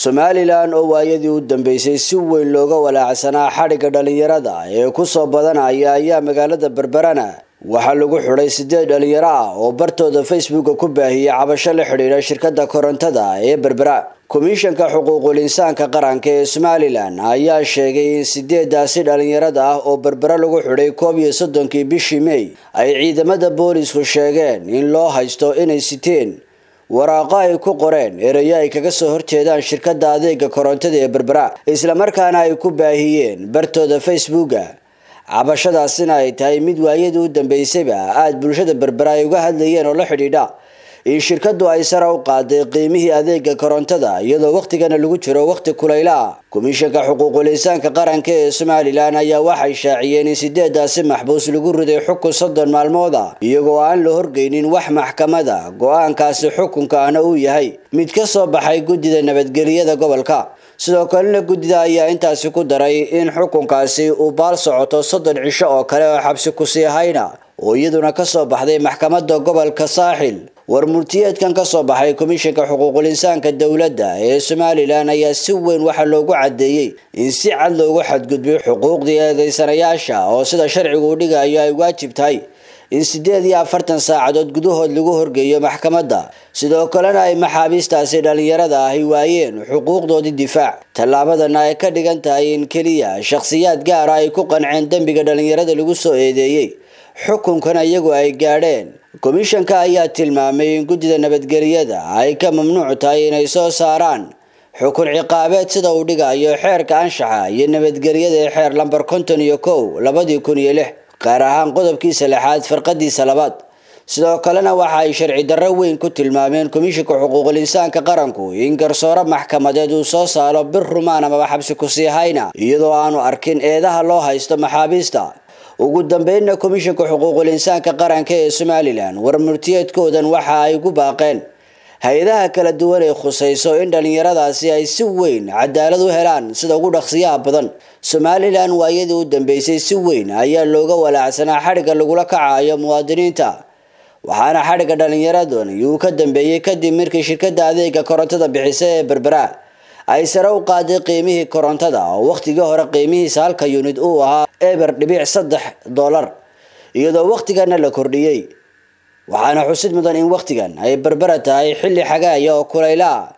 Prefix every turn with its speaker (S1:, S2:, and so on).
S1: somalilan oo waayadii u dambeysay si weyn looga walaacsanaa xadhigga dhallinyarada ee kusoo badanaya ayaa magaalada berberana waxaa lagu xidhay sideed dhalinyaro ah oo bartooda facebooka ku baahiyey cabasho la xidhiidha shirkadda korontada ee berbera komishanka xuquuqul insaanka qaranka ee somalilan ayaa sheegay in sideedaasi dhalinyarada ah oo berbera lagu xidhay koob iyo soddonkii bishii mey ay ciidamada boolisku sheegeen in loo haysto inay siteen waraaqo ay ku qoreen erayo ay kaga soo horjeedaan shirkadda adeega korontada ee berbera islamarkaana ay ku baahiyeen bartooda facebooka cabashadaasina ay tahay mid waayadii u dambeysayba aada bulshada berbera ay uga hadlayeen oo la xidhiidha in shirkadu ay sare u qaaday qiimihii adeega korontada iyadoo wakhtigana lagu jiro wakhti kulayla ah komishanka xuquuqul insaanka qaranka ee somalilan ayaa waxay shaaciyeen in sideedaasi maxbuus lagu riday xukun soddon maalmooda iyagoo aan la horgeynin wax maxkamada go-aankaasi xukunka ahna uu yahay mid ka soo baxay guddida nabadgeliyada gobolka sidoo kalena guddida ayaa intaasi ku daray in xukunkaasi uu baal socoto soddon cisho oo kale oo xabsi kusii hayna oo iyaduna kasoo baxday maxkamada gobolka saaxil war murtiyeedkan kasoo baxay komishanka xuquuqul insaanka dowladda ee somalilan ayaa si weyn waxaa loogu cadeeyey in si cad loogu xadgudbay xuquuqdii eedeysanayaasha oo sida sharcigu u dhigayo ay waajib tahay in sideed iyo afartan saacadood gudahood lagu horgeeyo maxkamadda sidoo kalena ay maxaabiistaasi dhallinyarada ahi waayeen xuquuqdoodii difaac tallaabadana ay ka dhigan tahay in keliya shakhsiyaad gaara ay ku qanceen dembiga dhallinyarada lagu soo eedeeyey xukunkana iyagu ay gaadheen komishanka ayaa tilmaamay in guddida nabadgeliyada ay ka mamnuuc tahay inay soo saaraan xukun ciqaabeed sida uu dhigayo xeerka anshaxa iyo nabadgelyada ee xeer lambar konton iyo kow labadii kun iyo lix gaar ahaan qodobkiisa lixaad farqadiisa labaad sidoo kalena waxa ay sharci darro weyn ku tilmaameen komishanka xuquuqul insaanka qaranku in garsoore maxkamadeed uu soo saaro bir rumaan amaba xabsi kusii hayna iyadoo aanu arkin eedaha loo haysto maxaabiista ugu dambeynna komishanka xuquuqul insaanka qaranka ee somalilan war murtiyeedkoodan waxa ay ku baaqeen hay-adaha kala duwan ee khusayso in dhallinyaradaasi ay si weyn cadaalad u helaan sida ugu dhaqsiyaha badan somalilan waayadii u dambeysay si weyn ayaa looga walaacsanaa xadhigga lagula kacayo muwaadiniinta waxaana xadhigga dhallinyaradan uu ka dambeeyey kadib markii shirkadda adeega korontada bixisa ee berbera ay sare u qaaday qiimihii korontada oo wakhtigii hore qiimihiisa halka yunid uu ahaa eber dhibic saddex dollar iyadoo wakhtigana la kordhiyey waxaana xusid mudan in wakhtigan ay berbera tahay xilli xagaaya oo kulayla ah